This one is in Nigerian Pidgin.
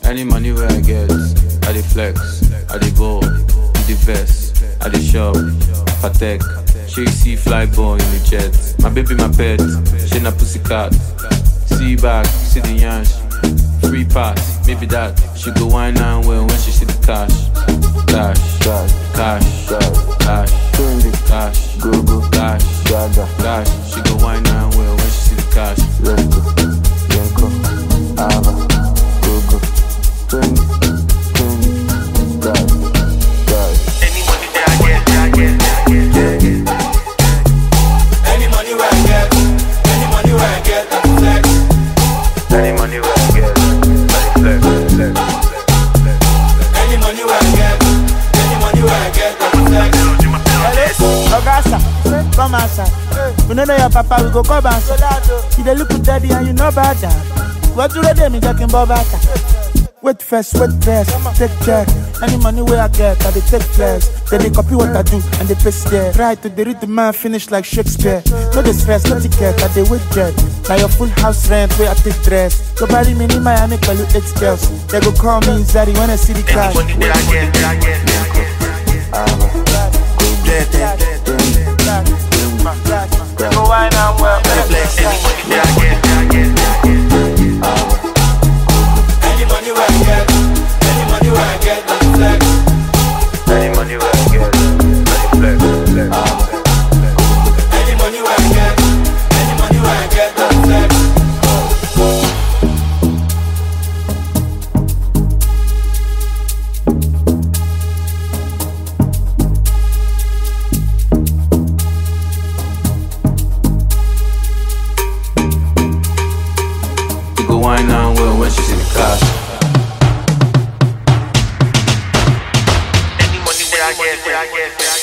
Any money where I get, I dey flex, I dey ball, in the vest, I dey shop, patek. She see fly ball in the jet. My baby, my pet, she na pussycat. See back, see the yansh. Free pass, maybe that. She go wine and well when she see the cash. Cash, Cash, cash, cash, cash, trendy, cash, go go, cash, gaga, cash. She go wine and well when she see the cash. let's go, Yenko, Ava, go go, trendy, trendy, gaga, gaga. Any money that I get, that I get, that I get, that I get. Any money where I get, any money where I get, I flex. Any money where I get, I dey flex, flex, flex. Any money where I get, any money where I get, I flex. Oga sir, come outside. We no know your papa, we go come outside. You dey look with daddy and you know about that. What do they do me talking about that? Wait first, wait first, take check. Any money where I get, I dey take flex. Then they copy what I do and they paste there. Try to dey read the man finish like Shakespeare. No the stress, no ticket, I dey wait jet. Now your full house rent where I take dress. Go bury me in Miami, call you eight girls. They go call me Zari when I see the Any cash. money that I get, that I get, that I get, that I get. Ava, go Get that, trendy, Go wine and well, flex. Any money that I get, that I get, that I get. Ava, Any money where I get, any money where I get, I flex. Any money where I get, I dey flex, flex, flex. Any money where I get, any money where I get, I flex. You go wine and well when she see the cash. Any money where I get, where I get, where I